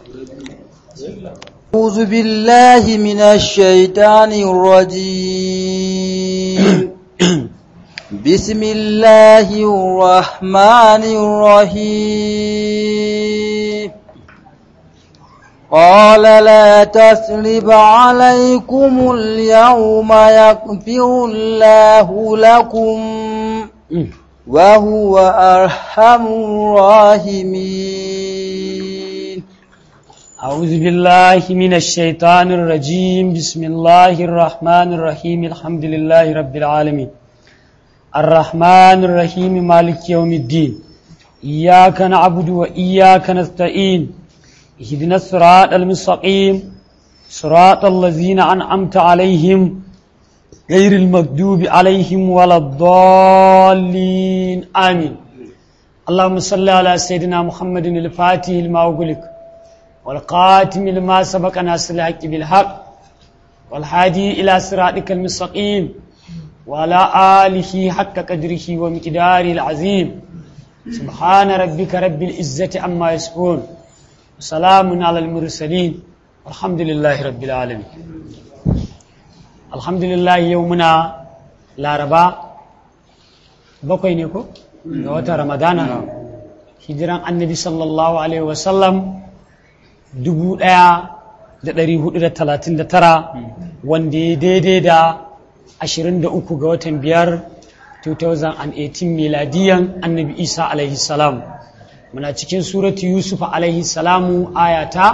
أعوذ بالله من الشيطان الرجيم بسم الله الرحمن الرحيم قال لا تثرب عليكم اليوم يغفر الله لكم وهو أرحم الراحمين أعوذ بالله من الشيطان الرجيم بسم الله الرحمن الرحيم الحمد لله رب العالمين الرحمن الرحيم مالك يوم الدين إياك نعبد وإياك نستعين اهدنا الصراط المستقيم صراط الذين أنعمت عليهم غير المكذوب عليهم ولا الضالين آمين اللهم صل على سيدنا محمد الفاتح لما أغلق والقاتم لما سبق ناصر الحق بالحق والهادي إلى صراطك المستقيم وعلى آله حق قدره ومقداره العظيم سبحان ربك رب العزة عما يصفون وسلام على المرسلين والحمد لله رب العالمين الحمد لله يومنا laraba bakwai ne ko ga watan ramadana hijiran annabi sallallahu alaihi wasallam dubu ɗaya da ɗari hudu da talatin da tara wanda ya daidai da ashirin da uku ga watan biyar 2018 miladiyan annabi isa alaihi salam muna cikin suratu yusuf alaihi salamu ayata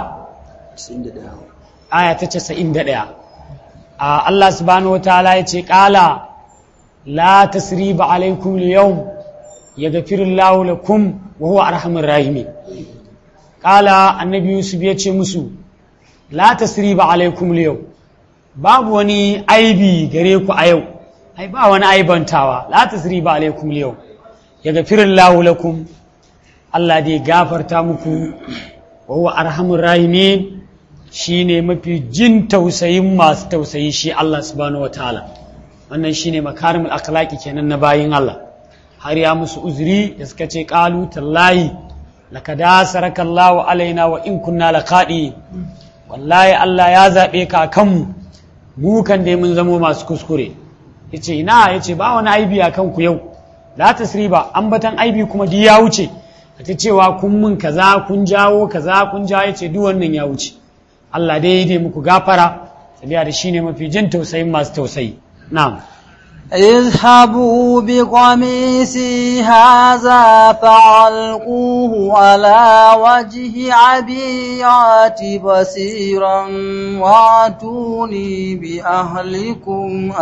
ayata casa'in da ɗaya a allah subhanahu wa ta'ala ya ce ƙala la tasriba alaikum yau ya gafirullahu lakum wa huwa arhamur rahimin kala annabi yusuf ya ce musu la tasriba alaikum yau babu wani aibi gare ku a yau ai ba wani aibantawa la tasriba alaikum yau ya gafirin lahu lakum Allah dai gafarta muku wa huwa arhamur rahimin shine mafi jin tausayin masu tausayi shi Allah subhanahu wataala wannan shine makarimul akhlaqi kenan na bayin Allah har ya musu uzuri da suka ce qalu tallahi laka dasaraka Allahu alaina wa in kunna laqadi wallahi Allah ya zabe ka kanmu mu kan dai mun zamo masu kuskure yace ina yace ba wani aibi a kanku yau la tasriba ambatan aibi kuma duk ya wuce ta cewa kun mun kaza kun jawo kaza kun jawo yace duk wannan ya wuce Allah dai dai muku gafara sabiya da shine mafi jin tausayin masu tausayi na'am اذهبوا بقميصي هذا فعلقوه على وجه عبيات بصيرا واتوني بأهلكم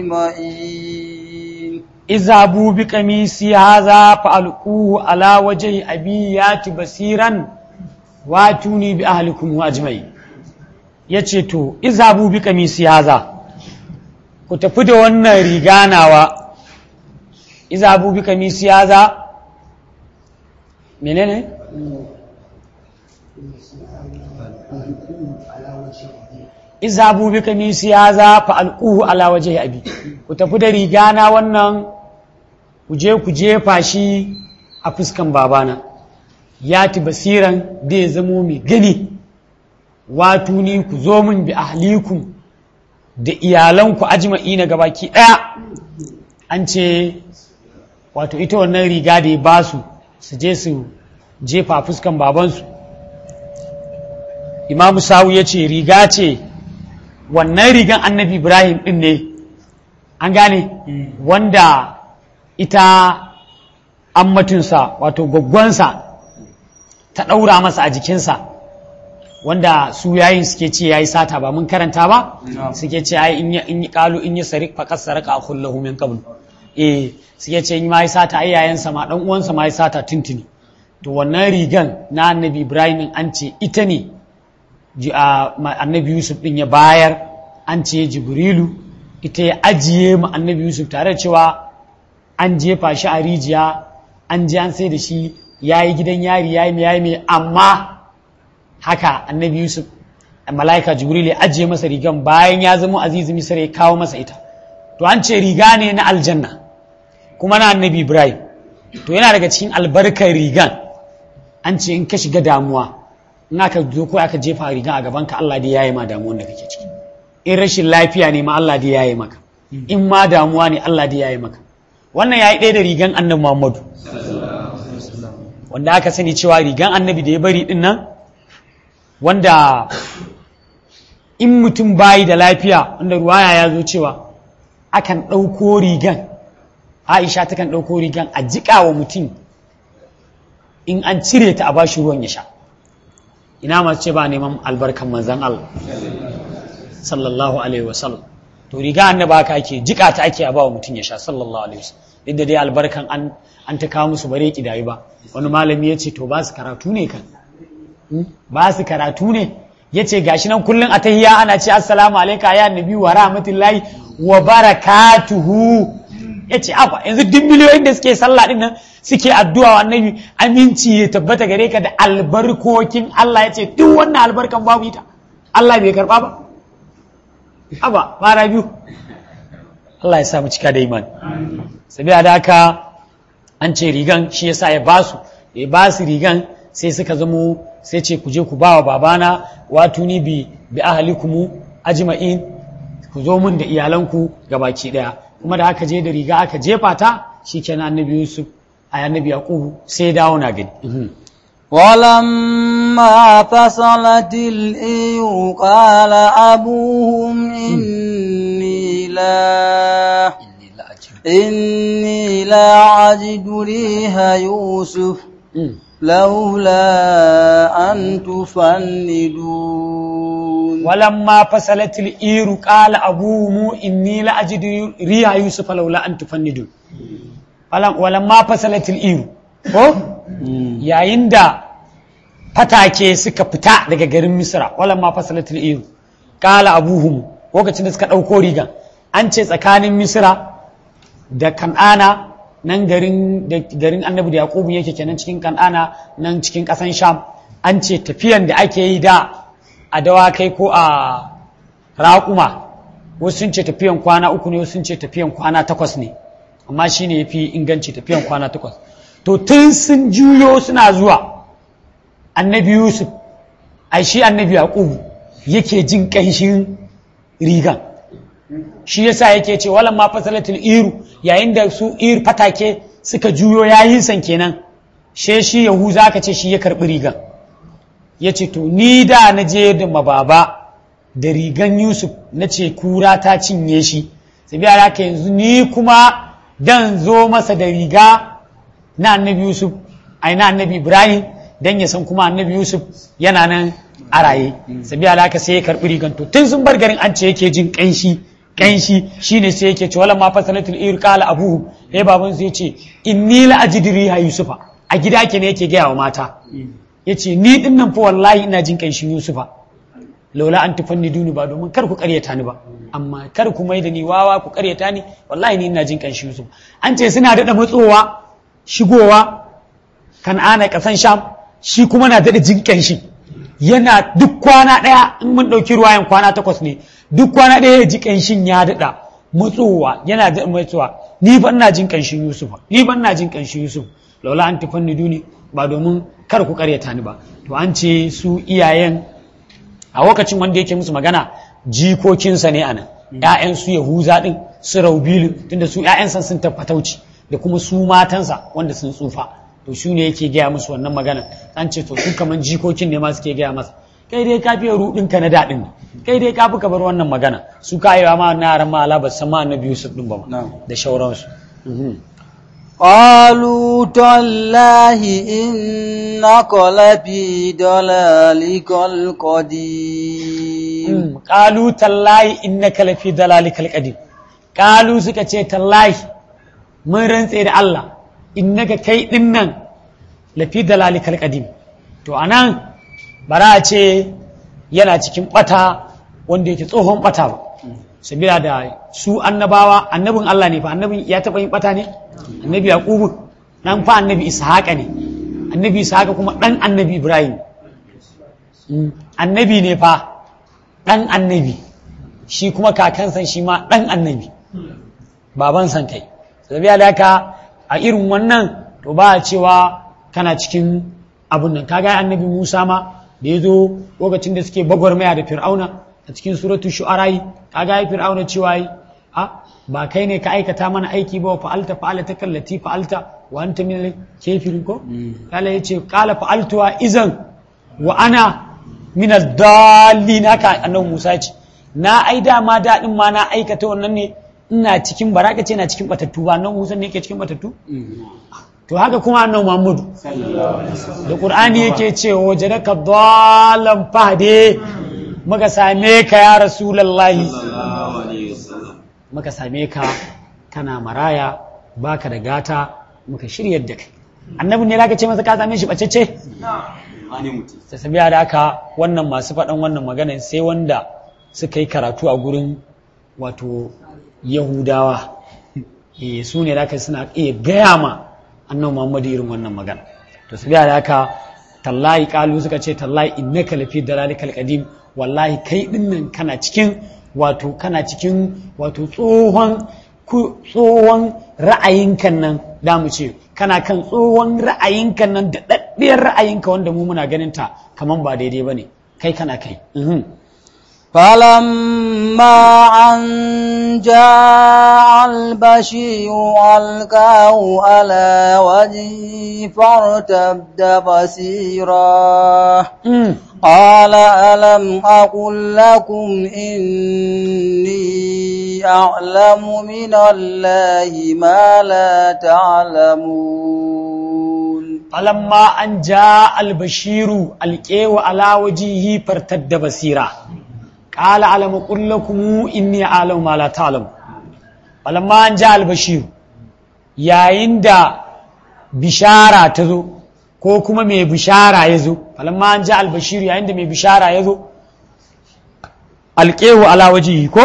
أجمعين اذهبوا بقميصي هذا فألقوه على وجه أبيات بصيرا واتوني بأهلكم أجمعين yace to izhabu bi kamisi haza ku tafi da wannan riga nawa izhabu bi kamisi haza menene izhabu bi kamisi haza fa alquhu ala wajhi abi ku tafi da riga na wannan ku je ku jefa shi a fuskan babana ya ti basiran da ya zamo mai gani watu ni ku zo min bi ahlikum da iyalanku ajma'i na gabaki ɗaya an ce wato ita wannan riga da ya ba su su je su jefa fuskan babansu imamu sawu ya ce riga ce wannan rigan annabi ibrahim ɗin ne an gane wanda ita ammatinsa wato gwaggwansa ta ɗaura masa a jikinsa wanda su yayin suke ce yayi sata ba mun karanta ba suke ce ai in in kalu in yi sarik fa kasaraka akhullahu min qabl eh suke ce in mai sata ai yayan sa ma dan uwan sa mai sata tuntuni to wannan rigan na annabi Ibrahim an ce ita ne annabi Yusuf din ya bayar an ce Jibrilu ita ya ajiye mu annabi Yusuf tare da cewa an jefa shi a rijiya an je an sai da shi yayi gidan yari yayi mai yayi mai amma haka annabi yusuf mala'ika jibril ya ajiye masa rigan bayan ya zama azizu misar ya kawo masa ita to an ce riga ne na aljanna kuma na annabi ibrahim to yana daga cikin albarkar rigan an ce in ka shiga damuwa in aka zo ko aka jefa riga a gaban ka Allah dai yayi ma damuwar da kake ciki in rashin lafiya ne ma Allah dai yayi maka in ma damuwa ne Allah dai yayi maka wannan yayi ɗaya da rigan annabi Muhammadu wanda aka sani cewa rigan annabi da ya bari din nan wanda in mutum bayi da lafiya wanda ruwaya ya zo cewa akan ɗauko rigan aisha takan ɗauko rigan a jiƙa wa mutum in an cire ta a bashi ruwan ya sha ina masu ce ba neman albarkan manzan Allah sallallahu alaihi wasallam to riga annaba haka ake jiƙa ta ake a ba wa mutum ya sha sallallahu alaihi wasallam duk da dai albarkan an an ta kawo musu bare kidayi ba wani malami ya ce to ba su karatu ne kan ba su karatu ne ya ce gashi nan kullum a tahiya ana ce assalamu alaika ya nabi wa rahmatullahi wa barakatuhu ya ce akwa yanzu duk miliyoyin da suke sallah din nan suke addu'a wa annabi aminci ya tabbata gare ka da albarkokin Allah ya ce duk wannan albarkan babu ita Allah bai karba ba aba fara biyu Allah ya sa mu cika da imani sabiya da haka an ce rigan shi yasa ya basu ya basu rigan sai suka zamo sai ce ku je ku ba wa babana wato ni bi bi ahlikumu ajma'in ku zo mun da iyalanku gabaki daya kuma da aka je da riga aka jefa ta shikenan annabi Yusuf a annabi Yaqubu sai ya dawo na gani ولما فصلت الإير قال أبوهم إني لا إني لا أجد ريح يوسف لولا أن تفندون ولما فصلت الإير قال أبوهم إني لا أجد ريح يوسف لولا أن تفندون ولما فصلت الإير ko yayin da fatake suka fita daga garin misra walan ma fasalatul iru kala abuhum lokacin da suka ɗauko rigan an ce tsakanin misra da kan'ana nan garin da garin annabi da yaqubu yake kenan cikin kan'ana nan cikin ƙasan sham an ce tafiyan da ake yi da a dawakai ko a raƙuma wasu sun ce tafiyan kwana uku ne wasu sun ce tafiyan kwana takwas ne amma shine yafi inganci tafiyan kwana takwas to tun sun juyo suna zuwa annabi yusuf ai shi annabi yaqubu yake jin ƙanshin rigan shi yasa yake ce walan ma fasalatul iru yayin da su ir fatake suka juyo yayin san kenan she shi yahuza aka ce shi ya karbi rigan ya ce to ni da na je da mababa da rigan yusuf na ce kura ta cinye shi sai biya haka yanzu ni kuma dan zo masa da riga na annabi yusuf ai na annabi ibrahim dan ya san kuma annabi yusuf yana nan a raye sai biya haka sai ya karbi rigan to tun sun bar garin an ce yake jin kanshi kanshi shine sai yake ce wala ma fasalatul ir qala abuhu eh baban sai yace inni la ajidri ha yusufa a gida ke ne yake gaya wa mata yace ni din nan fa wallahi ina jin kanshin yusufa laula an tufanni duni ba domin kar ku karyata ni ba amma kar ku mai da ni wawa ku karyata ni wallahi ni ina jin kanshin yusuf an ce suna daɗa matsowa shigowa kan'ana ƙasan sham shi kuma na daɗa jin kanshin yana duk kwana ɗaya in mun ɗauki ruwayan kwana takwas ne duk kwana ɗaya ya ji kanshin ya daɗa matsowa yana da matsowa ni ban na jin kanshin yusuf ni ban na jin kanshin yusuf laula an tufanni duni ba domin kar ku karyata ni ba to an ce su iyayen a lokacin wanda yake musu magana jikokinsa ne anan ‘ya'yan su yahuza ɗin su raubilu tunda su ‘ya'yansa sun taffatauci da kuma su matansa wanda sun tsufa to shi ne yake gaya musu wannan magana an ce to su kaman jikokin ne ma suke gaya masa kai dai ka fiye ruɗinka na daɗin kai dai ka fi ka bar wannan magana su ka yi ma na yaran ma ala ba san ma annabi yusuf ɗin ba ma da shauransu قالوا تالله إنك لفي ضلالك القديم قالوا تالله إنك لفي ضلالك القديم قالوا suka ce tallahi mun rantse da Allah innaka kai din nan lafi dalalikal qadim to anan bara a ce yana cikin bata wanda yake tsohon bata ba sabila da su annabawa annabin Allah ne fa annabin ya taɓa yin bata ne annabi yaqubu dan fa annabi ishaqa ne annabi ishaqa kuma dan annabi ibrahim annabi ne fa dan annabi shi kuma kakansa shi ma dan annabi baban san kai sabiya da haka a irin wannan to ba a cewa kana cikin abun nan kaga annabi musa ma da ya zo lokacin da suke bagwarmaya da fir'auna a cikin suratu shu'ara'i kaga ai fir'auna cewa yi a ba kai ne ka aikata mana aiki ba wa fa'alta fa'alta kallati fa'alta wa anta min kafirin ko kala yace kala fa'altuwa izan wa ana min ad-dallin haka annabi Musa ce na ai dama daɗin ma na aikata wannan ne ina cikin baraka ce na cikin batattu ba nan Musa ne yake cikin batattu to haka kuma annabi Muhammadu da Qur'ani yake cewa wajadaka dallan fahde muka same ka ya rasulullahi muka same ka kana maraya baka da gata muka shiryar da kai annabi ne zaka ce masa ka same shi bacece ta sabiya da haka wannan masu faɗan wannan magana sai wanda suka yi karatu a gurin wato yahudawa eh su ne da suna iya gaya ma annabi muhammadu irin wannan magana to sabiya da haka tallahi kalu suka ce tallahi innaka lafi dalalikal qadim wallahi kai dinnan kana cikin wato kana cikin wato tsohon tsohon ra'ayinkan nan da mu ce kana kan tsohon ra'ayinkan nan da daddiyar ra'ayinka wanda mu muna ganin ta kaman ba daidai bane kai kana kai فلما أن جاء البشير ألقاه على وجهه فارتد بصيرا قال ألم أقل لكم إني أعلم من الله ما لا تعلمون فلما أن جاء البشير ألقاه على وجهه فارتد بصيرا قال ألم أقل لكم إني أعلم ما لا تعلم فلما أن جاء البشير يا عند بشارة تزو ko kuma mai bishara ya zo falamma an ji albashiru yayin da mai bishara ya zo alƙehu ala wajihi ko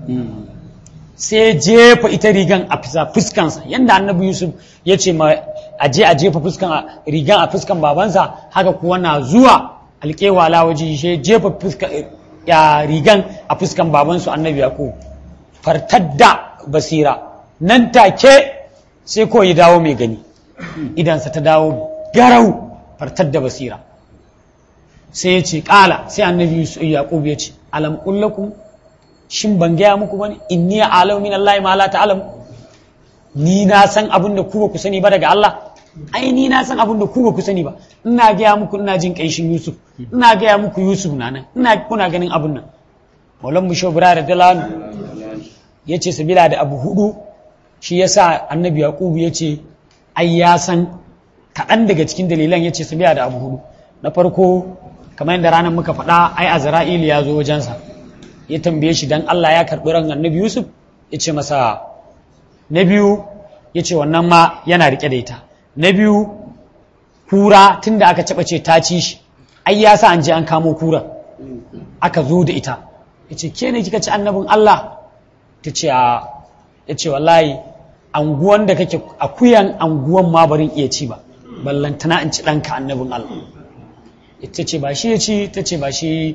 sai jefa ita rigan a fuskansa yadda annabi yusuf ya ce ma a je a jefa fuskan rigan a fuskan babansa haka kuwa na zuwa alƙehu ala wajihi sai jefa ya rigan a fuskan babansu annabi yaƙo fartadda basira nan take sai ko ya dawo mai gani idansa ta dawo garau fartar da basira sai ya ce ƙala sai annabi yaƙub ya ce alam kullakum shin ban gaya muku bane inni alau min Allah ma la ta'lam ni na san abin da ku ba ku sani ba daga Allah ai ni na san abin da ku ba ku sani ba ina gaya muku ina jin kaishin Yusuf ina gaya muku Yusuf na nan ina kuna ganin abin nan Maulan Mushawbira da Dalanu yace sabila da abu hudu shi yasa annabi Yaqub yace ai ya san kaɗan daga cikin dalilan ya ce su biya da abu hudu na farko kamar yadda ranar muka faɗa ai azra'il ya zo wajensa ya tambaye shi dan Allah ya karɓi ran annabi Yusuf ya ce masa na biyu ya ce wannan ma yana riƙe da ita na biyu kura tunda aka caɓa ce ta ci shi ai ya sa an je an kamo kura aka zo da ita ya ce ke ne kika ci annabin Allah ta ce a ya ce wallahi anguwan da kake akuyan anguwan ma barin iya ci ba ballantana in ci ɗanka annabin Allah ita ce ba shi ya ci ta ce ba shi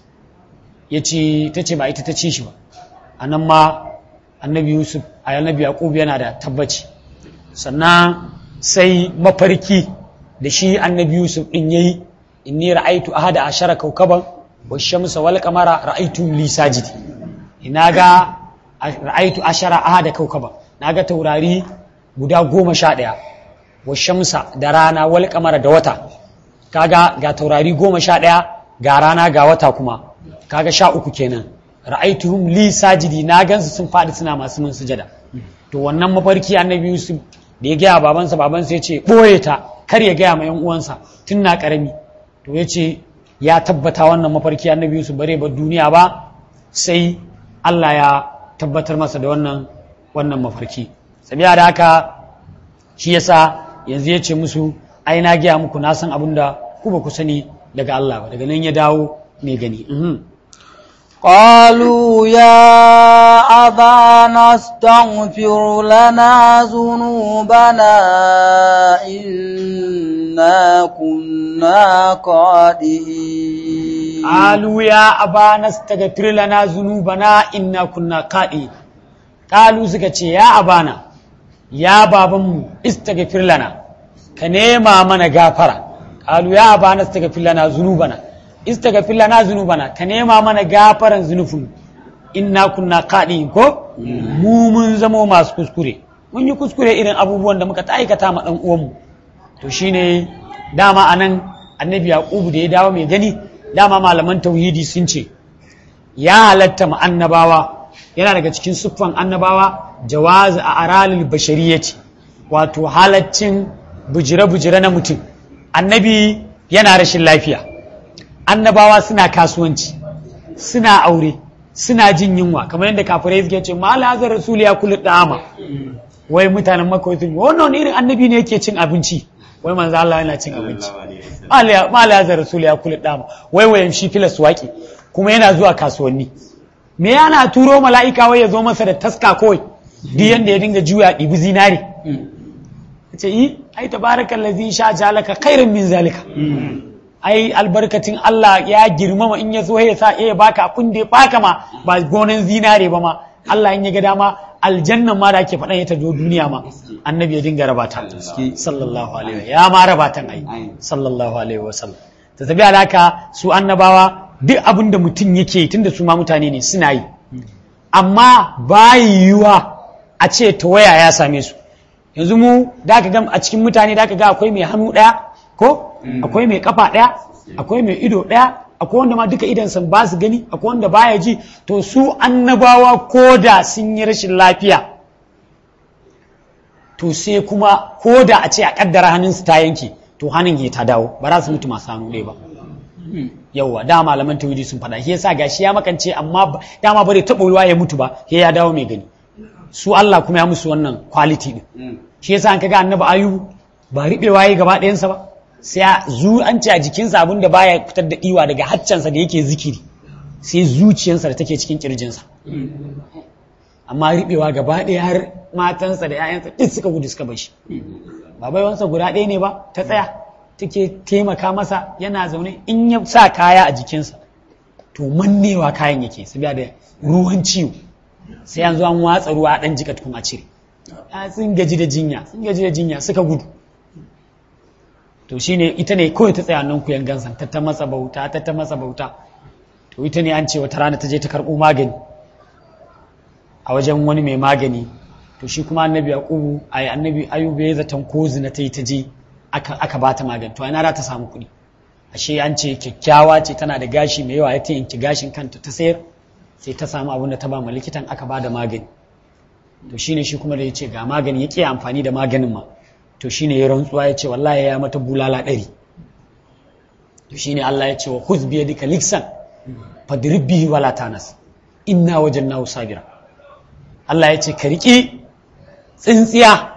ya ci ta ce ba ita ta ci shi ba a nan ma annabi yusuf a annabi yaqub yana da tabbaci sannan sai mafarki da shi annabi yusuf din yayi inni ra'aitu ahada ashara kaukaban wa shamsa wal qamara ra'aitu li sajidi ina ga ra'aitu ashara ahada kaukaban naga taurari guda goma sha ɗaya wa shamsa da rana wal kamara da wata kaga ga taurari goma sha ɗaya ga rana ga wata kuma kaga sha uku kenan ra'aituhum li sajidi na gansu sun faɗi suna masu mun sujada to wannan mafarki annabi yusuf da ya gaya babansa babansa ya ce ɓoye ta kar ya gaya ma yan uwansa tun na ƙarami to ya ce ya tabbata wannan mafarki annabi yusuf bare ba duniya ba sai Allah ya tabbatar masa da wannan wannan mafarki sabiya da haka shi yasa yanzu ya ce musu ai na gaya muku na san abin da ku ba ku sani daga Allah ba daga nan ya dawo mai gani قالوا يا أبانا استغفر لنا ذنوبنا إنا كنا قادئين قالوا يا أبانا استغفر لنا ذنوبنا إنا كنا قادئين قالوا سكتي يا أبانا يا بابا استغفر لنا كنيما من غافرة قالوا يا أبانا استغفر لنا ذنوبنا istaghfir lana zunubana ka nema mana gafaran zunufin inna kunna qadi ko mu mun zamo masu kuskure mun yi kuskure irin abubuwan da muka ta aikata ma dan uwanmu to shine dama anan annabi yaqubu da ya dawo mai gani dama malaman tauhidi sun ce ya halatta ma annabawa yana daga cikin siffan annabawa jawaz a aralil bashariyati wato halaccin bujire-bujire na mutum annabi yana rashin lafiya annabawa suna kasuwanci suna aure suna jin yunwa kamar yadda kafirai suke ce ma lazar rasul ya kullu dama wai mutanen makka wai wannan wani irin annabi ne yake cin abinci wai manzo Allah yana cin abinci ma lazar rasul ya kullu dama wai wayan shi filas waki kuma yana zuwa kasuwanni me yana turo mala'ika wai ya zo masa da taska kawai duk yanda ya dinga juya ɗibi zinare ce yi ai tabarakal ladzi sha jalaka khairan min zalika ai albarkatin Allah ya girmama in ya so ya sa ya baka abin da ya baka ma ba gonan zinare ba ma Allah in ya ga dama aljannan ma da ake faɗan ya ta zo duniya ma annabi ya dinga rabata sallallahu alaihi ya ma rabatan ai sallallahu alaihi wa sallam ta tabi alaka su annabawa duk abin da mutum yake tunda su ma mutane ne suna yi amma ba yiwuwa a ce ta waya ya same su yanzu mu da ka ga a cikin mutane da ka ga akwai mai hannu ɗaya ko akwai mai kafa ɗaya akwai mai ido ɗaya akwai wanda ma duka idan san ba su gani akwai wanda baya ji to su annabawa ko da sun yi rashin lafiya to sai kuma ko da a ce a kaddara hannunsu ta yanke to hannun ya ta dawo ba za su mutu masu hannu ɗaya ba yauwa da malaman tawhidi sun faɗa shi yasa gashi ya makance amma dama bare taɓa ruwa ya mutu ba sai ya dawo mai gani su Allah kuma ya musu wannan quality din shi yasa an kaga annabi ayubu ba riɓewa yayi gaba ɗayansa ba sai zu an ce a jikinsa abin da baya fitar da ɗiwa daga haccansa da yake zikiri sai zuciyarsa da take cikin kirjinsa amma riɓewa gaba ɗaya har matansa da 'ya'yansa duk suka gudu suka bar shi babaiwansa guda ɗaya ne ba ta tsaya take taimaka masa yana zaune in ya sa kaya a jikinsa to mannewa kayan yake saboda da ruwan ciwo sai yanzu an watsa ruwa ɗan jika tukun a cire sun gaji da jinya sun gaji da jinya suka gudu to shine ita ne kawai ta tsaya nan kuyan gansan ta ta masa bauta ta ta masa bauta to ita ne an ce wata rana ta je ta karɓo magani a wajen wani mai magani to shi kuma annabi yaqubu ay annabi ayuba ya zaton ko zina ta yi ta je aka aka bata magani to ina za ta samu kuɗi ashe an ce kyakkyawa ce tana da gashi mai yawa ya ta yanki gashin kanta ta sayar sai ta samu abin da ta ba ma likitan aka ba da magani to shine shi kuma da ya ce ga magani ya ƙi amfani da maganin ma to shine ya rantsuwa ya ce wallahi ya mata bulala ɗari to shine Allah ya ce wa khuz bi yadika liksan fadrib bihi wala tanas inna wajannahu sabira Allah ya ce ka riƙi tsintsiya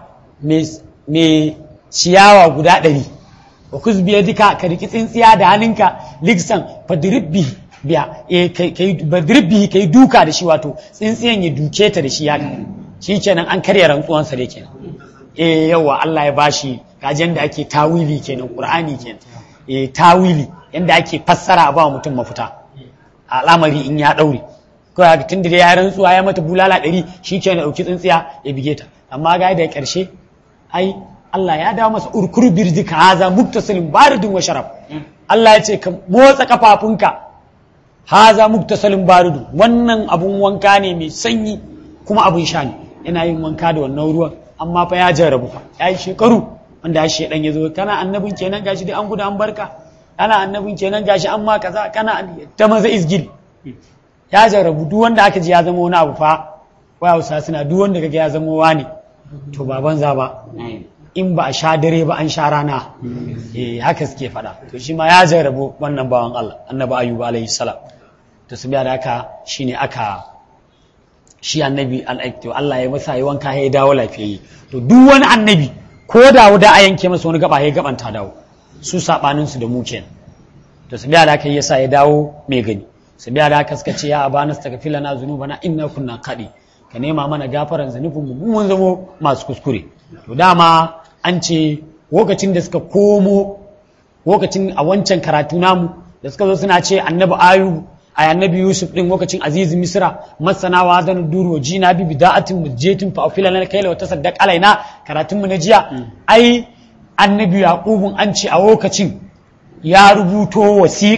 mai ciyawa guda ɗari wa khuz bi yadika ka riƙi tsintsiya da hannunka liksan fadrib bihi biya badrib bihi kai duka da shi wato tsintsiyan ya duke ta da shi ya shi kenan an karya rantsuwansa da kenan eh yawa Allah ya bashi gajen da ake tawili kenan Qur'ani kenan eh tawili yanda ake fassara a ba mutum mafita al'amari in ya daure ko ya tun da ya rantsuwa ya mata bulala ɗari shi kenan dauki tsintsiya ya bige ta amma ga da karshe ai Allah ya dawo masa urkur birjika haza muktasilin baridun wa sharaf Allah ya ce ka motsa kafafunka haza muktasalin baridu wannan abun wanka ne mai sanyi kuma abun sha ne yana yin wanka da wannan ruwan amma fa ya jarrabu fa ya yi shekaru wanda shi dan ya zo kana annabin kenan gashi dai an gudu an barka kana annabin kenan gashi an ma kaza kana ta maza izgil ya jarrabu duk wanda aka ji ya zama wani abu fa wai hausa suna duk wanda kaga ya zama wani to ba banza ba in ba a sha dare ba an sha rana eh haka suke faɗa to shi ma ya jarrabu wannan bawan Allah annabi ayyuba alaihi salam to su biya da haka shine aka shi annabi al'aikto Allah ya masa yi wanka ya dawo lafiyayye to duk wani annabi ko da wuda a yanke masa wani gaba ya gaban ta dawo su sabanin su da mu kenan to su biya da haka yasa ya dawo mai gani su biya da haka suka ce ya abana astaghfir na zunubana inna kunna kadi ka nema mana gafaran zunubin mu mun zamo masu kuskure to dama an ce lokacin da suka komo lokacin a wancan karatu namu da suka zo suna ce annabi ayubu a annabi yusuf din lokacin aziz misra masana wa zan duro jina bi bida'atin mujjatin fa afila lana kayla wa tasaddaq alaina karatun mu na jiya ai annabi yaqubun an ce a lokacin ya rubuto wasiƙa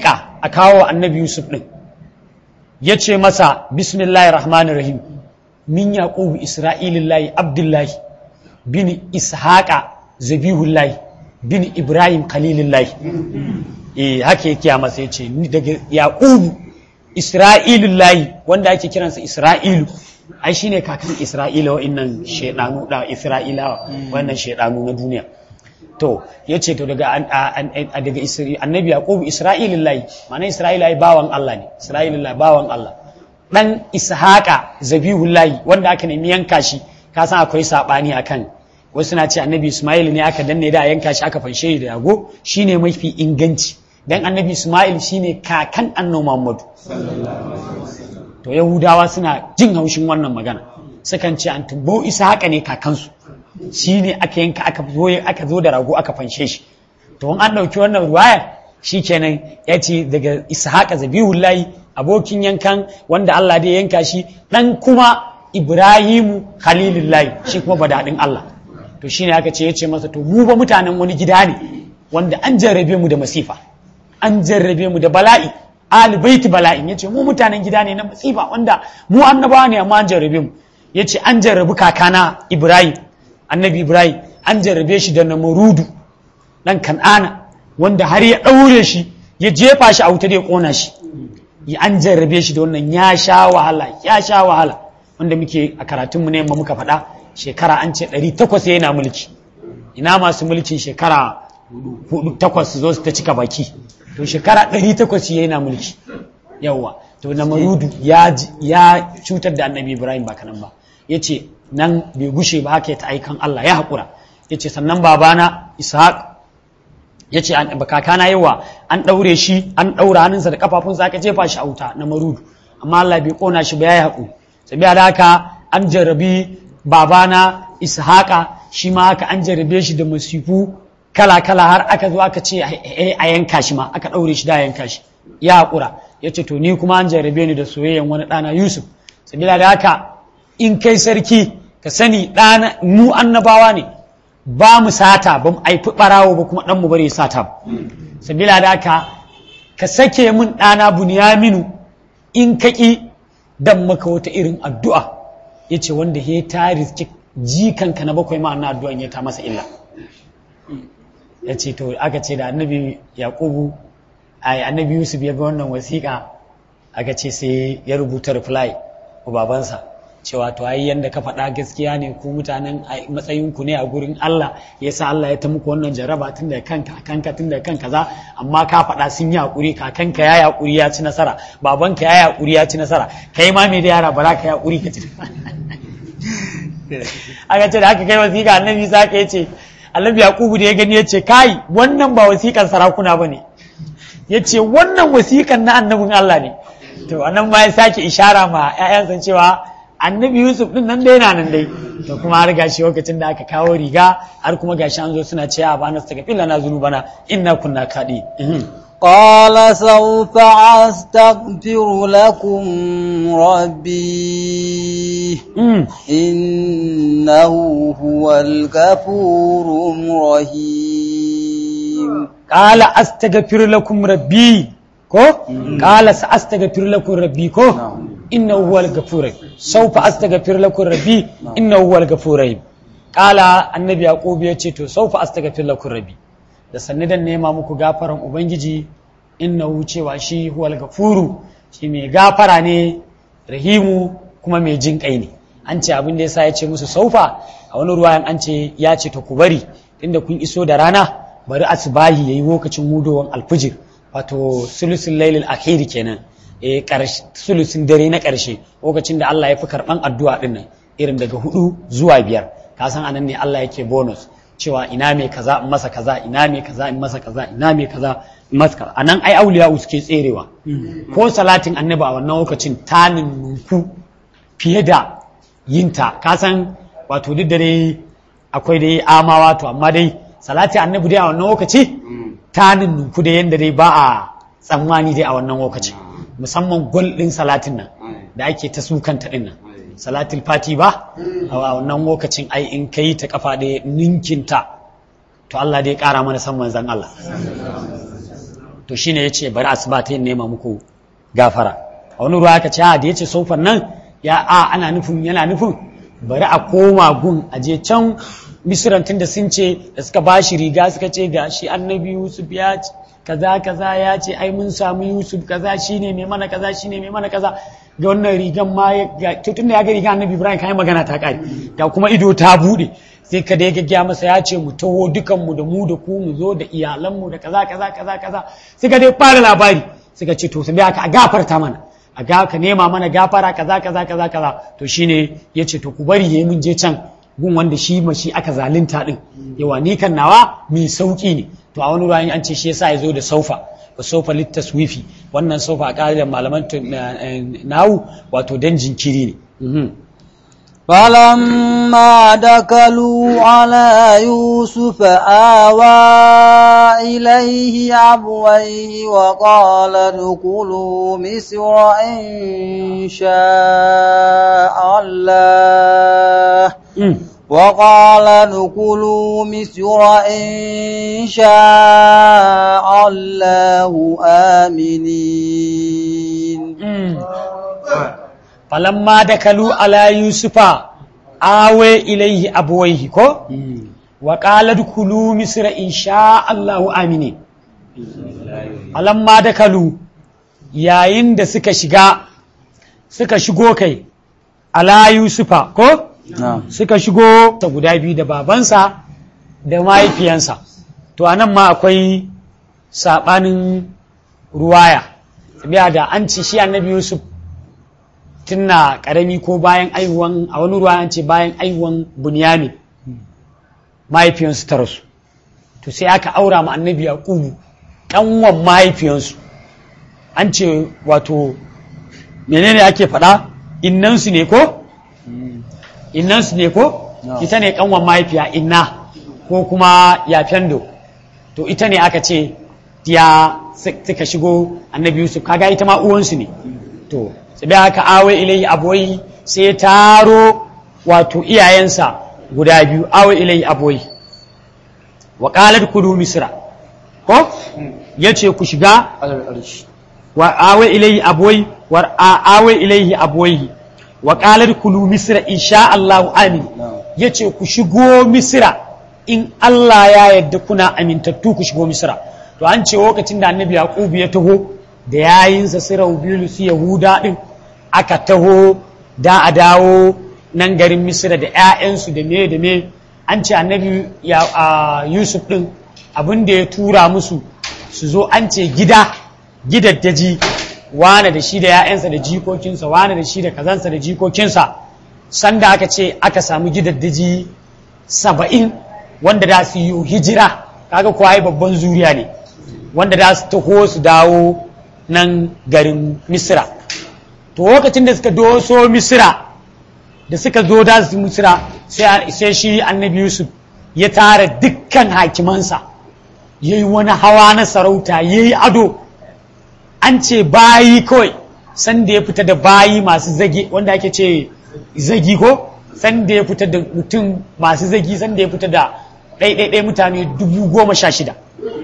a kawo annabi yusuf ɗin ya ce masa bismillahir rahmanir rahim min yaqubu isra'ilillahi abdullahi bin ishaqa zabihullahi bin ibrahim khalilullahi eh haka yake a masa yace ni daga yaqubu isra'ilullahi wanda ake kiransa isra'ilu ai shine kakan isra'ila wa'annan shedanu da isra'ilawa wannan shedanu na duniya to yace to daga daga annabi yaqubu isra'ilullahi ma'ana isra'ilahi bawan Allah ne isra'ilullahi bawan Allah dan ishaqa zabihullahi wanda aka nemi yanka shi ka san akwai sabani akan wasu na ce annabi ismail ne aka danne da yanka shi aka fanshe da yago shine mafi inganci dan annabi ismail shine kakan annabi muhammadu to yahudawa suna jin haushin wannan magana sukan ce an tumbo ishaqa ne kakansu shine aka yanka aka zo aka zo da rago aka fanshe shi to an dauki wannan ruwaya shikenan ya ce daga ishaqa zabihullahi abokin yankan wanda Allah da yanka shi dan kuma Ibrahimu Khalilullahi shi kuma badadin Allah to shine aka ce yace masa to mu ba mutanen wani gida ne wanda an jarrabe mu da masifa an jarrabe mu da bala'i ali baiti bala'in yace mu mutanen gida ne na masifa wanda mu annabawa ne amma an jarrabe mu yace an jarrabi kakana Ibrahim annabi Ibrahim an jarrabe shi da namurudu dan kan'ana wanda har ya daure shi ya jefa shi a wuta da ya kona shi ya an jarrabe shi da wannan ya sha wahala ya sha wahala wanda muke a karatunmu ne yamma muka faɗa shekara an ce ɗari takwas yana mulki ina masu mulkin shekara hudu takwas su zo su ta cika baki to shekara ɗari takwas yana mulki yawwa to na marudu ya cutar da annabi ibrahim ba kanan ba ya ce nan bai gushe ba haka ya ta aikan allah ya haƙura ya ce sannan babana ishaq ya ce kakana yawa an ɗaure shi an ɗaura hannunsa da kafafunsa aka jefa shi a wuta na marudu amma Allah bai kona shi ba ya yi haƙu sabiya da haka an jarrabi babana ishaqa shi ma haka an jarrabe shi da masifu kala kala har aka zo aka ce a yanka shi ma aka ɗaure shi da yanka shi ya haƙura ya ce to ni kuma an jarrabe ni da soyayyan wani ɗana yusuf sabiya da haka in kai sarki ka sani ɗana mu annabawa ne ba mu sata ba mu aifi ɓarawo ba kuma ɗanmu bari sata ba sabila da haka ka sake min ɗana bunyaminu in ka ƙi dan maka wata irin addu'a ya ce wanda ya ta riski jikanka na bakwai ma na addu'an ya ta masa illa ya ce to aka ce da annabi yaƙubu ai annabi yusuf ya ga wannan wasiƙa aka ce sai ya rubuta reply wa babansa cewa to ai yanda ka faɗa gaskiya ne ku mutanen matsayin ku ne a gurin Allah yasa Allah ya ta muku wannan jaraba tun da kanka kanka tun da kanka za amma ka faɗa sun yi hakuri kakanka ya hakuri ya ci nasara babanka ya hakuri ya ci nasara kai ma me da yara bara ka hakuri ka ci aka ce da aka kai wasiƙa annabi sa ka yace annabi yakubu da ya gani yace kai wannan ba wasiƙan sarakuna bane yace wannan wasiƙan na annabin Allah ne to anan ma ya sake ishara ma ƴaƴansa cewa annabi yusuf din nan dai na nan dai to kuma har gashi lokacin da aka kawo riga har kuma gashi an zo suna cewa ba na saka filla na zunubana inna kunna kadi قال سوف أستغفر لكم ربي إنه هو الغفور الرحيم قال أستغفر لكم ربي ko qala sa astaghfir lakum rabbi ko innahu huwal ghafur sawfa astaghfir lakum rabbi innahu huwal ghafur qala annabi yaqub ya ce to sawfa astaghfir lakum rabbi da sanni dan nema muku gafaran ubangiji innahu cewa shi huwal ghafuru shi mai gafara ne rahimu kuma mai jin kai ne an ce abin da yasa ya ce musu saufa a wani ruwayan an ce ya ce to ku bari inda kun iso da rana bari asbahi yayi lokacin mudowan alfijir wato sulusun lailil akhiri kenan eh sulusun dare na ƙarshe lokacin da Allah ya fi karɓan addu'a ɗin nan irin daga hudu zuwa biyar ka san anan ne Allah yake bonus cewa ina mai kaza in masa kaza ina mai kaza in masa kaza ina mai kaza in masa kaza anan ai auliya suke tserewa ko salatin annabi a wannan lokacin ta nunku fiye da yinta ka san wato duk da dai akwai dai amawa to amma dai salati annabi dai a wannan lokaci ta nunku da yanda dai ba a tsammani dai a wannan lokaci musamman gol ɗin salatin nan da ake ta sukanta ɗin nan salatul fati ba a wannan lokacin ai in ka yi ta kafa ɗaya ninkinta to Allah dai ƙara mana san manzan Allah to shine yace bari asuba ta yin nema muku gafara a wani ruwa aka ce a da yace saufan nan ya a ana nufin yana nufin bari a koma gun a je can misiran tun da sun ce da suka ba shi riga suka ce ga shi annabi yusuf ya ce kaza kaza ya ce ai mun samu yusuf kaza shine mai mana kaza shine mai mana kaza ga wannan rigan ma ya ga to tunda ya ga rigan annabi ibrahim kai magana ta kare ga kuma ido ta bude sai ka da ya gaggya masa ya ce mu taho dukan mu da mu da ku mu zo da iyalan mu da kaza kaza kaza kaza suka dai fara labari suka ce to sai aka a gafarta mana a ga ka nema mana gafara kaza kaza kaza kaza to shine yace to ku bari yayi mun je can gun wanda shi ma shi aka zalunta din yawa ni kan nawa mai sauki ne to a wani ruwan an ce shi yasa ya zo da saufa wa saufa littaswifi wannan saufa a ƙa'idar malaman nawu wato dan jinkiri ne فلما دخلوا على يوسف آوى إليه أبويه وقال ادخلوا مصر إن شاء الله وقال ادخلوا مصر إن شاء الله آمنين falamma da kalu ala yusufa awe ilaihi abuwaihi ko wa qala dukulu misra insha Allahu amini falamma da kalu yayin da suka shiga suka shigo kai ala yusufa ko suka shigo ta guda biyu da babansa da mahaifiyansa to anan ma akwai sabanin ruwaya biya da an ci shi annabi yusuf tunna karami ko bayan aihuwan a wani ruwa an ce bayan aihuwan bunyamin mahaifiyansu ta rasu to sai aka aura ma annabi yaqubu kanwan mahaifiyansu an ce wato menene ake faɗa innansu ne ko innansu ne ko ita ne kanwan mahaifiya inna ko kuma yafendo to ita ne aka ce ya suka shigo annabi yusuf kaga ita ma uwansu ne to sai haka awe ilai aboyi sai ya taro wato iyayensa guda biyu awe ilai aboyi wa qalat kudu misra ko yace ku shiga wa awe ilai aboyi wa awe ilai aboyi wa qalat kudu misra insha Allah amin yace ku shigo misra in Allah ya yarda kuna amintattu ku shigo misra to an ce lokacin da annabi yaqub ya taho da yayinsa sirau biyu su yahuda din aka taho da a dawo nan garin misira da 'ya'yansu da me da me an ce annabi yusuf din abin da ya tura musu su zo an ce gida gidaddaji wane da shi da 'ya'yansa da jikokinsa wane da shi da kazansa da jikokinsa sanda aka ce aka samu gidaddaji saba'in wanda da su yi hijira kaga kuwa babban zuriya ne wanda da su taho su dawo nan garin misira to lokacin da suka doso misira da suka zo da su misira sai shi annabi yusuf ya tara dukkan hakimansa ya yi wani hawa na sarauta ya yi ado an ce bayi kawai sanda ya fita da bayi masu zagi wanda ake ce zagi ko sanda ya fita da mutum masu zagi sanda ya fita da ɗaiɗaiɗai mutane dubu goma sha shida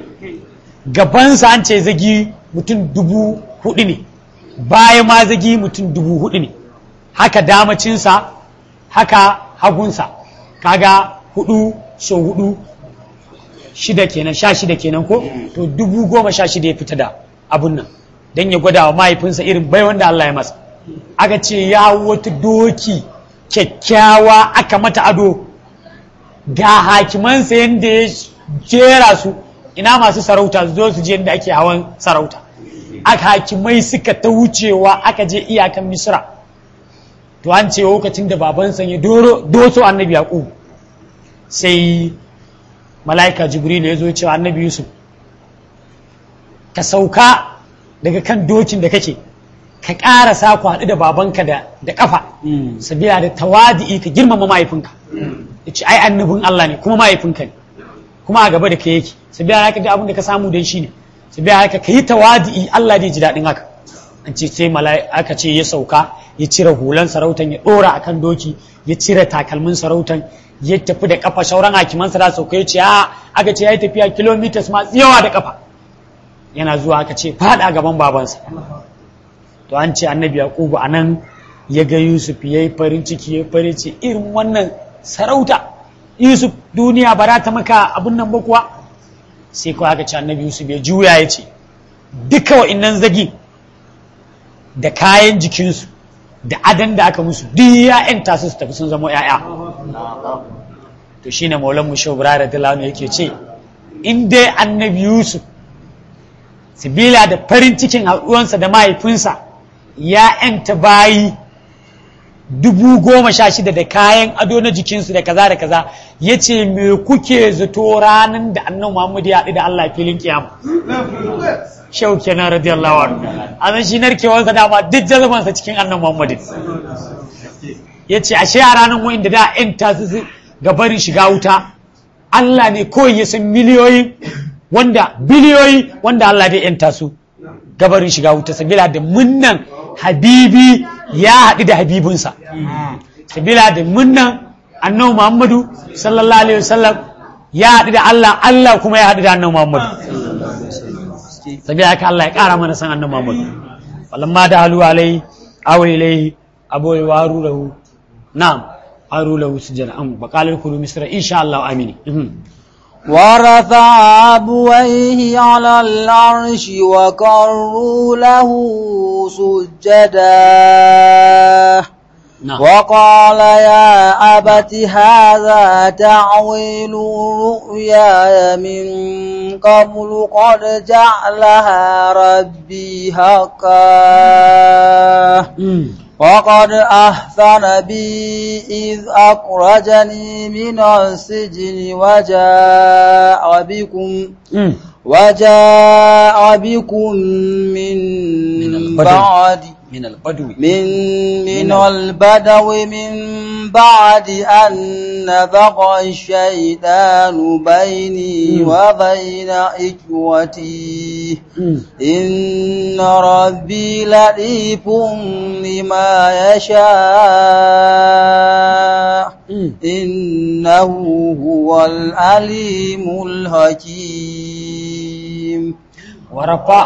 gabansa an ce zagi mutum dubu hudu ne baya ma zagi mutum dubu hudu ne haka damacinsa haka hagunsa kaga hudu so hudu shida kenan sha shida kenan ko to dubu goma sha shida ya fita da abun nan don ya gwada wa mahaifinsa irin bai wanda Allah ya masa aka ce ya wata doki kyakkyawa aka mata ado ga hakimansa yadda ya jera su ina masu sarauta zo su je yadda ake hawan sarauta aka hakimai suka ta wucewa aka je iyakan misra to an ce lokacin da babansa ya doso annabi yaqub sai mala'ika jibril ya zo cewa annabi yusuf ka sauka daga kan dokin da kake ka ƙara sa ku haɗu da babanka da da ƙafa sabila da tawadi'i ka girmama mahaifinka ya ce ai annabin Allah ne kuma mahaifinka ne kuma a gaba da ka yake sabila da ka ga abin da ka samu dan shi ne sabila haka ka yi tawadi'i Allah zai ji daɗin haka an ce sai mala'ika ce ya sauka ya cire hulan sarautan ya ɗora akan doki ya cire takalmin sarautan ya tafi da kafa sauran hakiman sa da sauka ya ce a aka ce ya yi tafiya kilomitas masu yawa da kafa yana zuwa aka ce fada gaban babansa to an ce annabi yaqubu anan ya ga yusuf ya yi farin ciki ya farin ciki irin wannan sarauta yusuf duniya ba za ta maka abin nan ba kuwa sai kawai aka ce annabi yusuf ya juya ya ce duka wa'innan zagi da kayan jikinsu da adan da aka musu duk ya'yan tasu su tafi sun zama ya'ya to shine maulan mu shehu da dalano yake ce in dai annabi yusuf sibila da farin cikin haɗuwansa da mahaifinsa ya'yanta bayi dubu goma sha shida da kayan ado na jikinsu da kaza da kaza ya ce me kuke zato ranar da annan muhammadu ya haɗu da allah filin kiyama shau kenan radiyallahu anhu a shi narkewarsa dama duk jazamansa cikin annan muhammadu ya ce ashe a ranar wa'in da da yan tasu ga barin shiga wuta allah ne kawai ya san miliyoyin wanda biliyoyi wanda allah dai yan tasu gabarin shiga wuta sabila da munnan habibi ya haɗu da habibinsa sabila da munnan annabi muhammadu sallallahu alaihi wasallam ya haɗu da allah allah kuma ya haɗu da annabi muhammadu sabila haka allah ya ƙara mana san annabi muhammadu walamma da halu alai awai ilai aboyi waru lahu na'am waru lahu sujjana am baqalal kulu misra insha allah amini ورفع أبويه على العرش وقروا له سجدا نعم. وقال يا أبت هذا تعويل رؤياي من قبل قد جعلها ربي حقا مم. وقد أحسن بي إذ أخرجني من السجن وجاء بكم مم. وجاء بكم من, من البدو. بعد من البدو من من من البدو من بعد أن نزغ الشيطان بيني وبين إخوتي مم. إن ربي لطيف لما يشاء مم. إنه هو العليم الحكيم ورفع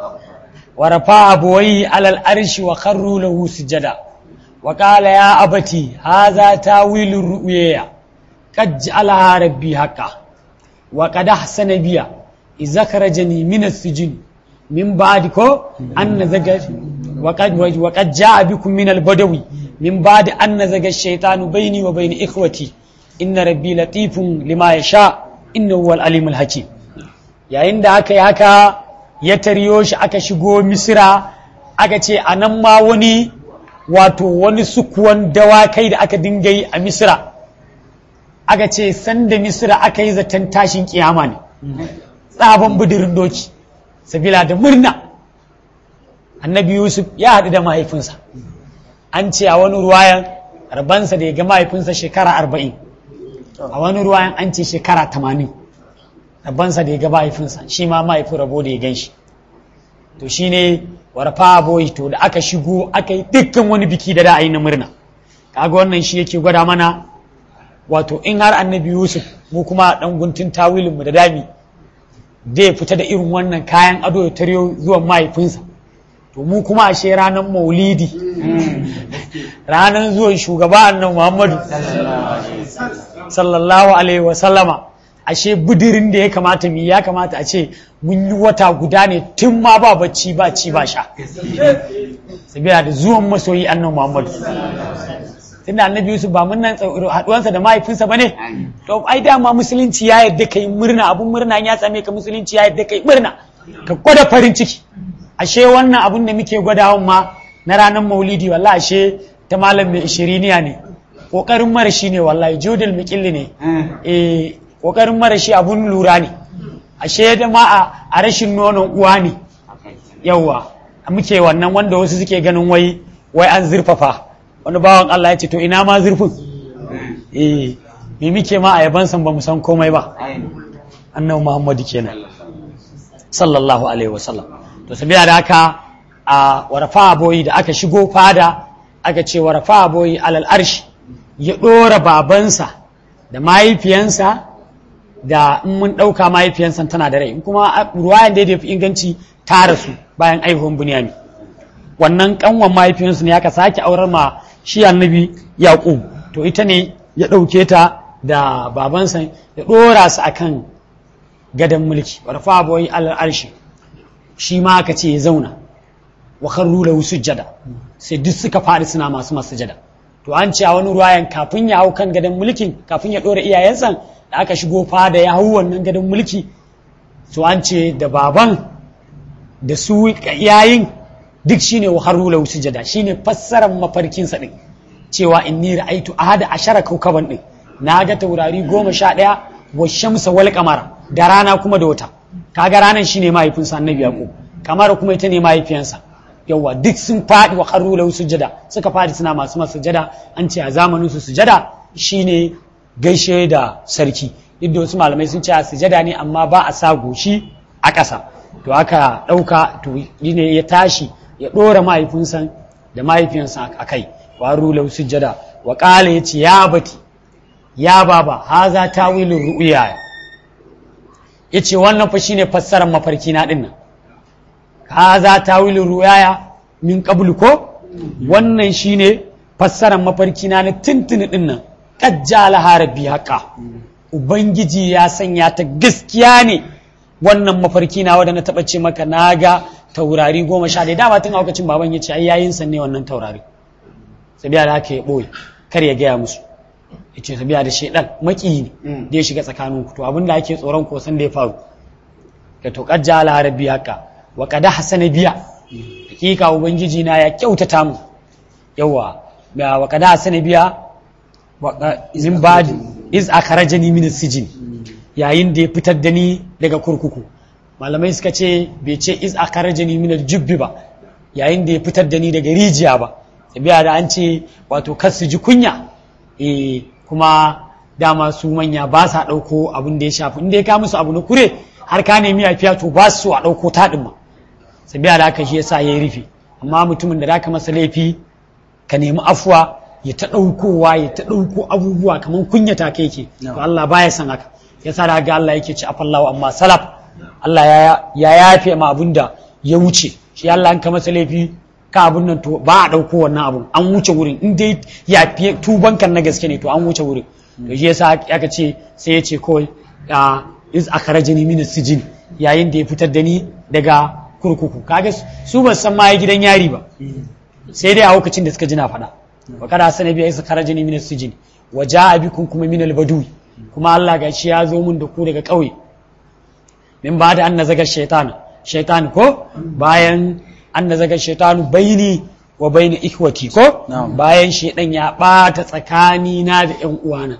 ورفع أبويه على الأرش وخروا له سجدا وقال يا أبتي هذا تاويل الرؤيا قد جعلها ربي حقا وقد أحسن بي إذا خرجني من السجن من بعدك أن نزغ وقد وقد جاء بكم من البدوي من بعد أن نزغ الشيطان بيني وبين إخوتي إن ربي لطيف لما يشاء إنه هو العليم الحكيم yayin da aka yi haka ya tariyo shi aka shigo misira aka ce a nan ma wani wato wani sukuwan dawakai da aka dinga yi a misira aka ce sanda misira aka yi zaton tashin kiyama ne tsaban bidirin doki sabila da murna annabi yusuf ya haɗu da mahaifinsa an ce a wani ruwayan rabansa da ya ga mahaifinsa shekara arba'in a wani ruwayan an ce shekara tamanin rabansa da ya ga mahaifinsa shi ma mahaifin rabo da ya gan shi to shi ne warfa boy to da aka shigo aka yi dukkan wani biki da da a yi na murna kaga wannan shi yake gwada mana wato in har annabi yusuf mu kuma dan guntun tawilinmu da dami da ya fita da irin wannan kayan ado ya taryo zuwan mahaifinsa to mu kuma ashe ranar maulidi ranar zuwan shugaba annan muhammadu sallallahu alaihi wasallama ashe budirin da ya kamata mu yi, ya kamata a ce mun yi wata guda ne tun ma ba bacci ba ci ba sha sabiya da zuwan masoyi annan muhammadu tunda annabi yusuf ba mun nan haduwansa da mahaifinsa bane to ai dama musulunci ya yadda kai murna abun murna ya same ka musulunci ya yadda kai murna ka gwada farin ciki ashe wannan abun da muke gwadawan ma na ranar maulidi wallahi ashe ta malam mai ishiriniya ne kokarin marashi ne wallahi jodil mikilli ne eh kokarin marashi abun lura ne ashe da ma a- a rashin nonon uwa ne yawwa muke wannan wanda wasu suke ganin wai wai an zurfafa wani bawan Allah ya ce to ina ma zurfin eh me muke ma a yaban san ba mu san komai ba annabi Muhammadu kenan sallallahu alaihi wasallam to sabiya da haka a warafa boyi da aka shigo fada aka ce warafa boyi alal arshi ya dora babansa da mahaifiyansa da in mun ɗauka mahaifiyansa tana da rai in kuma ruwayan da ya fi inganci ta rasu bayan aihuwan bunyami wannan kanwan mahaifiyansu ne aka sake aurar ma shi annabi yaƙub to ita ne ya ɗauke ta da babansa ya ɗora su akan gadon mulki warfa boyi al'arshi shi ma aka ce ya zauna wa kharru lahu sujjada sai duk suka faɗi suna masu masujada to an ce a wani ruwayan kafin ya hau kan gadon mulkin kafin ya ɗora iyayensa da aka shigo fada ya hau wannan gadon mulki to an ce da baban da su yayin duk shine wa kharru lahu sujjada shine fassarar mafarkin sa din cewa inni ra'aitu ahada ashara kaukaban din na ga taurari goma sha ɗaya wa shamsa wal kamara da rana kuma da wata kaga ranar shine mahaifinsa annabi yaqub kamar kuma ita ne mahaifiyansa yawa duk sun faɗi wa kharru lahu sujada suka faɗi suna masu masa sujada an ce a zamanin su sujada shine gaishe da sarki duk wasu malamai sun ce a sujada ne amma ba a sa goshi a ƙasa to aka ɗauka to ne ya tashi ya ɗora mahaifinsa da mahaifiyansa a kai wa kharru lahu sujada wa qala yace ya bati ya baba haza tawilin ru'ya yace wannan fa shine fassarar mafarki na dinnan haza tawilin ru'ya min qablu ko wannan shine fassarar mafarki na na tuntuni dinnan qajjala harabi haqa ubangiji ya sanya ta gaskiya ne wannan mafarki na wanda na taba ce maka naga taurari goma sha ɗaya dama tun a lokacin baban ya ce ai yayin san ne wannan taurari sabiya da haka ya ɓoye kar ya gaya musu ya ce sabiya da shaidan maki ne da ya shiga tsakanin ku to abinda ake tsoron ko san da ya faru da to kajja ala rabbi haka wa qad hasana biya hakika ubangiji na ya kyautata mu yawa ga wa qad hasana biya min ba'di iz akhrajani min as-sijn yayin da ya fitar da ni daga kurkuku malamai suka ce bai ce iz akhrajani min al-jubbi ba yayin da ya fitar da ni daga rijiya ba biya da an ce wato kar su ji kunya eh kuma dama su manya ba sa ɗauko abin da ya shafi inda ya ka musu abu na kure har ka nemi yafiya to ba su a ɗauko taɗin ma sabiya da haka shi yasa ya yi rufe amma mutumin da zaka masa laifi ka nemi afuwa ya ta ɗaukowa ya ta ɗauko abubuwa kamar kunyata kai ke to Allah baya san haka yasa da ga Allah yake ci afallahu amma salaf Allah ya yafe ma abin da ya wuce shi Allah an ka masa laifi ka abun nan to ba a ɗauko wannan abun an wuce wurin in dai ya fiye tubankan na gaske ne to an wuce wurin to shi yasa aka ce sai ya ce kawai a iz akhrajani min sijin yayin da ya fitar da ni daga kurkuku kaga su ba san ma gidan yari ba sai dai a lokacin da suka ji na faɗa wa kada sana biya iz akhrajani min sijin wa jaa bikum kuma min al-badwi kuma Allah gashi ya zo mun da ku daga ƙauye min ba da an nazaga shaitan shaitan ko bayan an da zaga shaitanu baini wa baini ikwati ko bayan shaidan ya bata tsakani na da yan uwana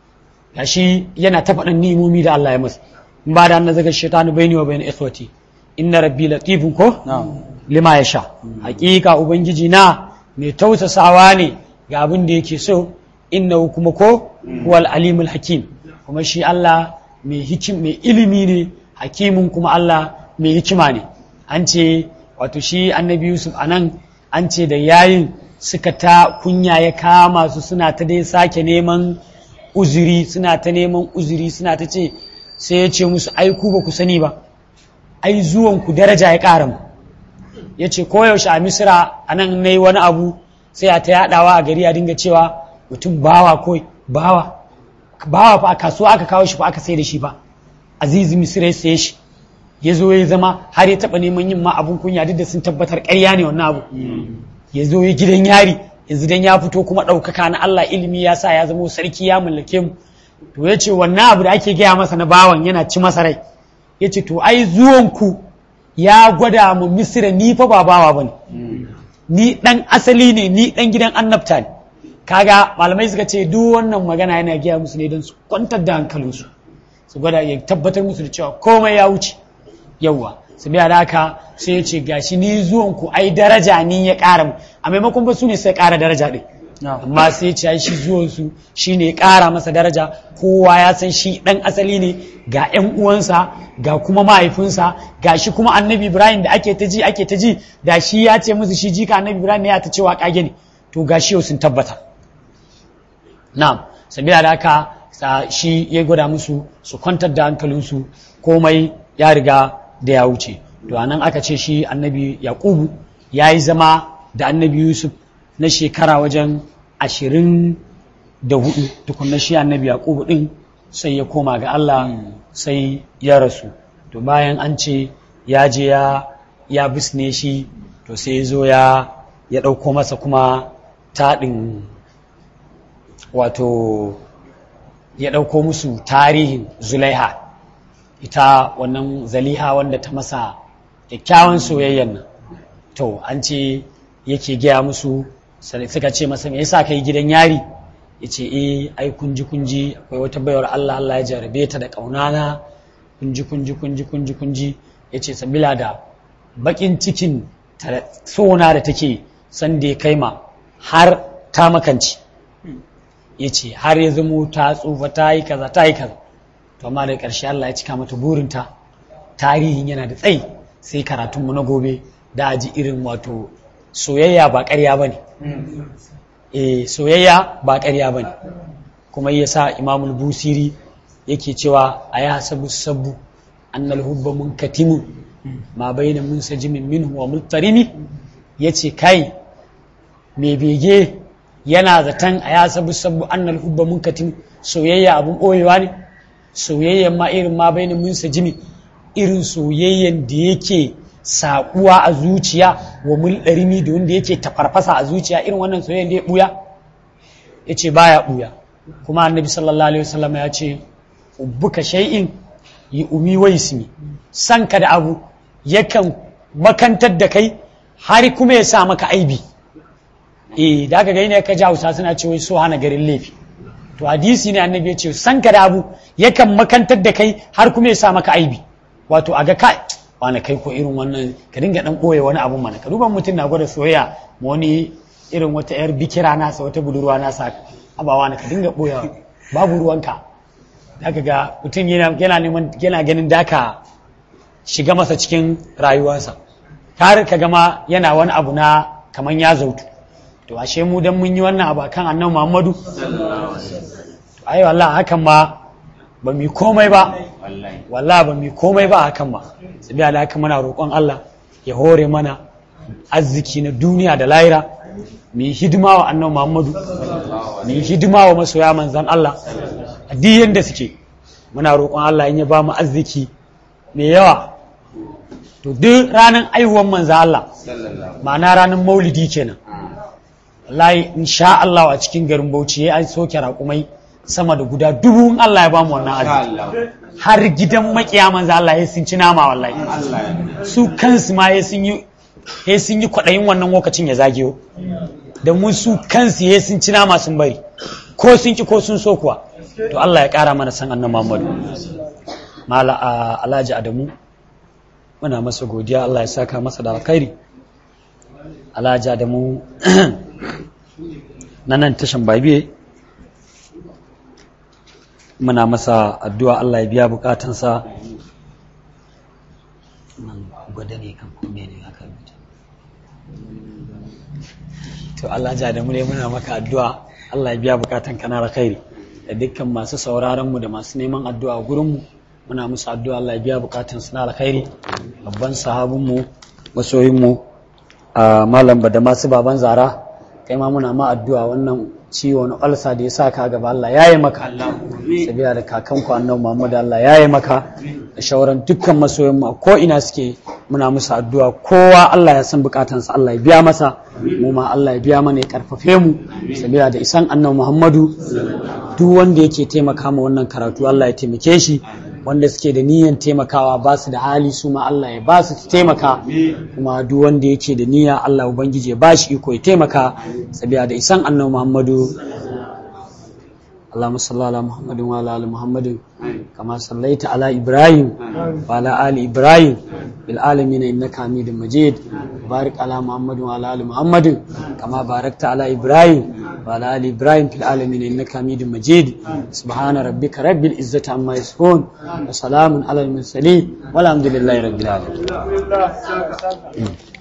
gashi yana ta faɗin nimomi da Allah ya masa in ba da an zaga shaitanu baini wa baini ikwati inna rabbi latifun ko lima ya sha hakika ubangiji na mai tausasawa ne ga abin da yake so inna kuma ko huwal alimul hakim kuma shi Allah mai hikim mai ilimi ne hakimin kuma Allah mai hikima ne an ce wato shi annabi yusuf a nan an ce da yayin suka ta kunya ya kama su suna ta dai sake neman uzuri suna ta neman uzuri suna ta ce sai ya ce musu ai ku ba ku sani ba ai zuwan ku daraja ya ƙara mu ya ce koyaushe a misira a nan na yi wani abu sai a ta yaɗawa a gari a dinga cewa mutum bawa kawai bawa bawa fa a kasuwa aka kawo shi fa aka sai da shi fa azizi misira ya saye shi ya zo ya zama har ya taɓa neman yin ma abun kunya duk da sun tabbatar ƙarya ne wannan abu ya zo ya gidan yari yanzu dan ya fito kuma ɗaukaka na Allah ilimi ya sa ya zama sarki ya mallake mu to ya ce wannan abu da ake gaya masa na bawan yana ci masa rai ya ce to ai zuwanku ya gwada mu misira ni fa ba bawa bane ni dan asali ne ni dan gidan annabta ne kaga malamai suka ce duk wannan magana yana gaya musu ne don su kwantar da hankalinsu su gwada ya tabbatar musu da cewa komai ya wuce yawwa su biya da haka sai ya ce gashi ni zuwan ku ai daraja ni ya ƙara mu a maimakon ba su ne sai ƙara daraja ɗin amma sai ce ai shi zuwan su shi ne ya ƙara masa daraja kowa ya san shi ɗan asali ne ga ƴan uwansa ga kuma mahaifinsa ga shi kuma annabi ibrahim da ake ta ji ake ta ji da shi ya ce musu shi jika annabi ibrahim ne ya ta cewa ƙage ne to ga shi yau sun tabbata na'am sabila da haka sa shi ya gwada musu su kwantar da hankalinsu komai ya riga da ya wuce to anan aka ce shi annabi yaqubu ya yi zama da annabi yusuf na shekara wajen ashirin da hudu tukunna shi annabi yaqubu din sai ya koma ga allah sai ya rasu to bayan an ce ya je ya ya bisne shi to sai ya zo ya ya ɗauko masa kuma taɗin wato ya ɗauko musu tarihin zulaiha ita wannan zaliha wanda ta masa kyakkyawan soyayyan nan to an ce yake gaya musu suka ce masa me yasa kai gidan yari ya ce eh ai kunji kunji akwai wata baiwar Allah Allah ya jarabe ta da ƙaunana kunji kunji kunji kunji kunji ya ce sabila da bakin cikin sona da take san da ya kai ma har ta makanci ya ce har ya zamo ta tsufa ta yi kaza ta yi kaza to amma da ƙarshe Allah ya cika mata burinta tarihin yana da tsayi sai karatunmu na gobe da aji irin wato soyayya ba ƙarya ba ne e soyayya ba ƙarya ba ne kuma ya sa imamul busiri yake cewa a ya sabu sabu annal hubba mun katimu ma baina mun sajimin minhu wa multarimi ya ce kai mai bege yana zaton a ya sabu sabu annal hubba mun katimu soyayya abun ɓoyewa ne soyayyan ma irin ma baina mun sajimi irin soyayyan da yake saƙuwa a zuciya wa mulɗarimi da wanda yake tafarfasa a zuciya irin wannan soyayyan da ya ɓuya ya ce baya ɓuya kuma annabi sallallahu alaihi wasallam ya ce ubbuka shay'in yi umi wa ismi san ka da abu yakan makantar da kai har kuma ya sa maka aibi eh da aka gani ne ka ji hausa suna ce wai so hana garin laifi to hadisi ne annabi ya ce san ka da abu yakan makantar da kai har kuma ya sa maka aibi wato a ga kai wani kai ko irin wannan ka dinga dan ɓoye wani abun mana ka duba mutum na gwada soyayya ma wani irin wata yar bikira nasa wata budurwa nasa abawa na ka dinga ɓoye babu ruwanka zaka ga mutum yana neman yana ganin daka shiga masa cikin rayuwarsa har ka gama yana wani abu na kaman ya zautu to ashe mu dan mun yi wannan abu akan annabi Muhammadu to ai wallahi hakan ma ba mu komai ba wallahi ba mu komai ba hakan ma sabiya da haka muna roƙon Allah ya hore mana arziki na duniya da lahira mu yi hidima wa annabi Muhammadu mu yi hidima wa masoya manzan Allah a duk yanda suke muna roƙon Allah in ya ba mu arziki mai yawa to duk ranar aihuwan manzan Allah ma'ana ranar maulidi kenan wallahi insha Allah a cikin garin Bauchi ya soke raƙumai sama da guda dubu in Allah ya bamu wannan arziki har gidan makiya manzo Allah ya sun ci nama wallahi su kansu ma ya sun yi ya sun yi kwaɗayin wannan lokacin ya zageyo da mu su kansu ya sun ci nama sun bari ko sun ki ko sun so kuwa to Allah ya ƙara mana san annabi Muhammadu mala Alhaji Adamu muna masa godiya Allah ya saka masa da alkhairi Alhaji Adamu na nan tashan babiye muna masa addu'a Allah ya biya bukatansa nan gwada ne kan kome ne haka to Allah ja da mu ne muna maka addu'a Allah ya biya bukatan kana alkhairi da dukkan masu sauraron mu da masu neman addu'a gurin mu muna musu addu'a Allah ya biya bukatan su na alkhairi babban sahabin mu masoyin mu a malam da masu baban zara kai ma muna ma addu'a wannan ciwo na ulsa da ya sa ka gaba Allah ya yi maka sabiya da kakan ku annabi Muhammad Allah ya yi maka da shauran dukkan masoyan mu ko ina suke muna musu addu'a kowa Allah ya san bukatansa Allah ya biya masa mu ma Allah ya biya mana ya karfafe mu sabiya da isan annabi Muhammadu duk wanda yake taimaka ma wannan karatu Allah ya taimake shi wanda suke da niyyar taimakawa ba su da hali su ma Allah ya ba su taimaka kuma duk wanda yake da niyya Allah ubangiji ya ba shi iko ya taimaka sabiya da isan annabi Muhammadu اللهم صل على محمد وعلى ال محمد كما صليت على ابراهيم وعلى ال ابراهيم بالعالمين انك حميد مجيد بارك على محمد وعلى ال محمد كما باركت على ابراهيم وعلى ال ابراهيم في العالمين انك حميد مجيد سبحان ربك رب العزه عما يصفون وسلام على المرسلين والحمد لله رب العالمين